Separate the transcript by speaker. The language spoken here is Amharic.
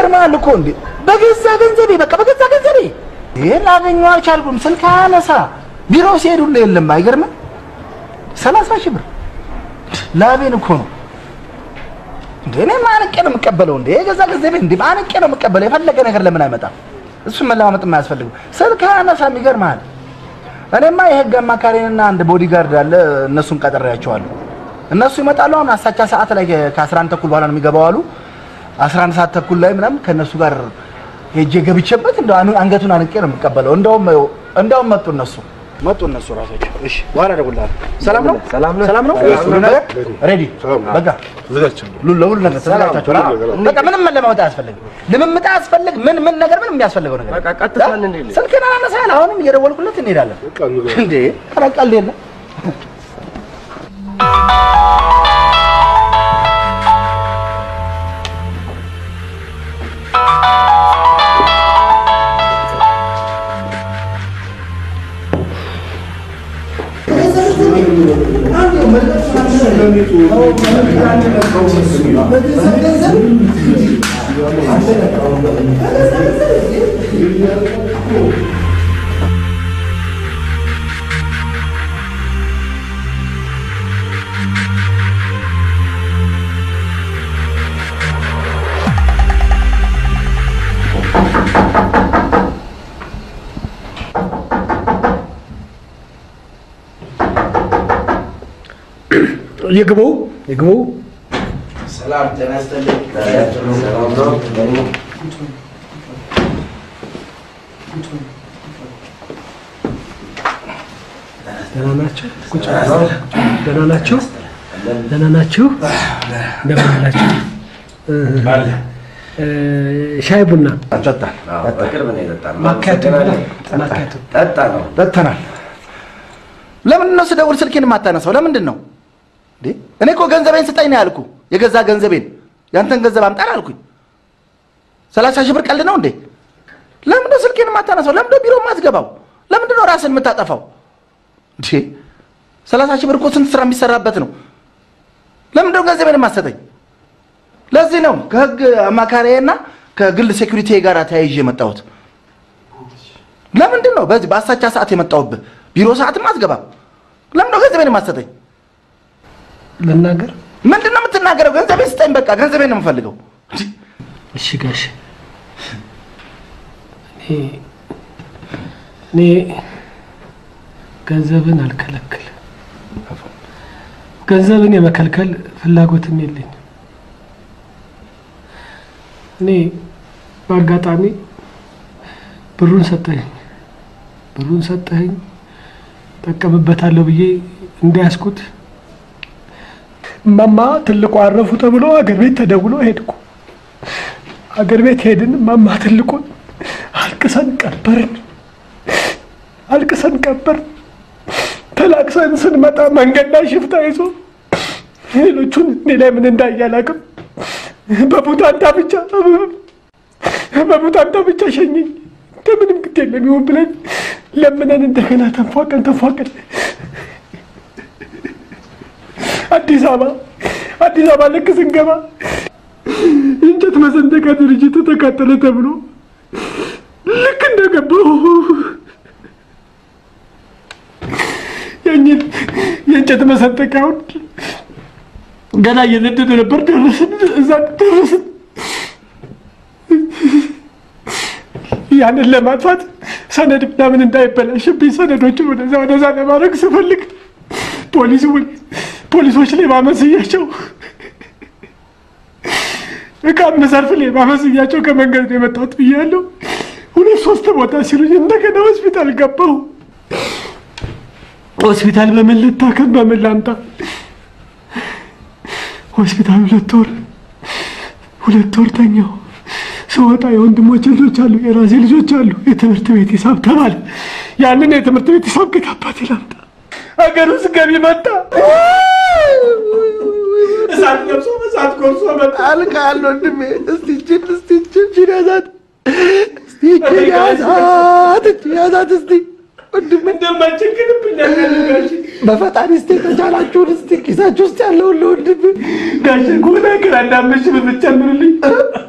Speaker 1: ይገርማል እኮ እንዴ! በገዛ ገንዘቤ በቃ በገዛ ገንዘቤ ይሄን ላገኘው አልቻልኩም። ስልክ አነሳ ቢሮ ሲሄዱ ሁሉ የለም። አይገርምም? ሰላሳ ሺህ ብር ላቤን እኮ ነው እንዴ! እኔ ማንቄ ነው የምቀበለው እንዴ! የገዛ ገንዘቤ እንዴ ማንቄ ነው የምቀበለው። የፈለገ ነገር ለምን አይመጣም? እሱን መለማመጥ የማያስፈልግም። ስልክ አነሳም። ይገርምሃል። እኔማ የህግ አማካሪንና አንድ ቦዲጋርድ አለ። እነሱን ቀጥሬያቸዋለሁ። እነሱ ይመጣሉ። አሁን አሳቻ ሰዓት ላይ ከ11 ተኩል በኋላ ነው የሚገባው አሉ። 11 ሰዓት ተኩል ላይ ምናምን ከእነሱ ጋር ሄጄ ገብቼበት እንደው አን- አንገቱን አንቄ ነው የምቀበለው። እንደውም እንደውም መጡ እነሱ መጡ እነሱ ራሳቸው። እሺ በኋላ እደውልልሃለሁ። ሰላም ነው ሰላም ነው ሰላም ነው ሁሉ ነገር ሬዲ በቃ ሉ- ለሁሉ ነገር ተዘጋጅታችኋል? በቃ ምንም መለማመጥ አያስፈልግም። ልምምጥ አያስፈልግ ምን ምን ነገር ምንም የሚያስፈልገው ነገር
Speaker 2: በቃ ቀጥታ እንሂድ።
Speaker 1: ስልክህን አላነሳህም። አሁንም እየደወልኩለት እንሄዳለን። እንዴ ኧረ ቀልድ የለም።
Speaker 3: ይግቡ ይግቡ።
Speaker 1: ሰላም ጤና ይስጥልኝ።
Speaker 3: ደህና ናቸው? ቁጭ በሉ። ደህና ናቸው? ደህና ናችሁ? እንደምን አላችሁ? እ፣ ሻይ ቡና
Speaker 1: ጠጣን
Speaker 2: በቅርብ ነው የጠጣነው።
Speaker 3: ማካቱ
Speaker 2: አመሰግናለሁ። ጠጣ ነው
Speaker 1: ጠጥተናል። ለምንድን ነው ስደውል ስልኬን የማታነሳው? ለምንድን ነው እንዴ? እኔ እኮ ገንዘቤን ስጠኝ ነው ያልኩ። የገዛ ገንዘቤን ያንተን ገንዘብ አምጣን አልኩኝ። ሰላሳ ሺህ ብር ቀልድ ነው እንዴ? ለምንድን ነው ስልኬን የማታነሳው? ለምንድን ነው ቢሮ የማትገባው? ለምንድን ነው ራስን የምታጠፋው? እንዴ ሰላሳ ሺህ ብር እኮ ስንት ስራ የሚሰራበት ነው። ለምንድን ነው ገንዘቤን የማትሰጠኝ? ለዚህ ነው ከህግ አማካሪዬና ከግል ሴኩሪቲ ጋር ተያይዤ የመጣሁት። ለምንድን ነው በዚህ በአሳቻ ሰዓት የመጣሁብህ? ቢሮ ሰዓትም አትገባም። ለምንድን ነው ገንዘቤን የማትሰጠኝ?
Speaker 3: ልናገር?
Speaker 1: ምንድን ነው የምትናገረው? ገንዘቤን ስጠኝ። በቃ ገንዘቤን ነው የምፈልገው።
Speaker 3: እሺ ጋሽ እኔ እኔ ገንዘብን አልከለክልም። ገንዘብን የመከልከል ፍላጎትም የለኝም። እኔ በአጋጣሚ ብሩን ሰጠኝ ብሩን ሰጠኸኝ ጠቀምበታለሁ ብዬ እንዳያስኩት እማማ ትልቁ አረፉ ተብሎ አገር ቤት ተደውሎ ሄድኩ። አገር ቤት ሄድን። እማማ ትልቁን አልቅሰን ቀበርን። አልቅሰን ቀበርን። ተላቅሰን ስንመጣ መንገድ ላይ ሽፍታ ይዞ ሌሎቹን እኔ ላይ ምን እንዳየ አላውቅም። በቡታንታ ብቻ በቡታንታ ብቻ ሸኘኝ። እንደምንም ግድ የለም ይሁን ብለን ለምነን እንደገና ተንፏቀን ተንፏቀን አዲስ አበባ አዲስ አበባ ልክ ስንገባ የእንጨት መሰንጠቂያ ድርጅቱ ተቃጠለ ተብሎ ልክ እንደገባሁ የእኝን የእንጨት መሰንጠቂያውን ገና እየነደደ ነበር። ደረስን፣ እዛ ደረስን። ያንን ለማጥፋት ሰነድ ምናምን እንዳይበላሽብኝ ሰነዶችን ወደዛ ወደዛ ለማድረግ ስፈልግ ፖሊስ ፖሊሶች ሌባ መስያቸው እቃ መሰርፍ ሌባ መስያቸው ከመንገድ ነው የመጣሁት ብያለሁ። ሁለት ሶስት ቦታ ሲሉኝ እንደገና ሆስፒታል ገባሁ። ሆስፒታል በምን ልታከም በምን ላምጣ? ሆስፒታል ሁለት ወር ሁለት ወር ተኛሁ። ስወጣ የወንድሞች ልጆች አሉ፣ የራሴ ልጆች አሉ። የትምህርት ቤት ሂሳብ ተባለ። ያንን የትምህርት ቤት ሂሳብ ከየት አባቴ ላምጣ? ሀገር ውስጥ ገቢ መጣ። እሳት ለብሶ እሳት ጎርሶ መጣ።
Speaker 1: አልቃል ወንድሜ። እስቲ እጅን እስቲ እጅን እጅን ያዛት እስቲ እጅን ያዛት እጅን ያዛት እስቲ ወንድሜ
Speaker 3: እንደማይቸግርብኛል ጋሽ
Speaker 1: በፈጣሪ እስቲ ከቻላችሁን እስቲ ኪሳችሁ ውስጥ ያለውን ለወንድሜ
Speaker 3: ጋሽ ኩነ ግራ እንዳመሽ ብትጨምርልኝ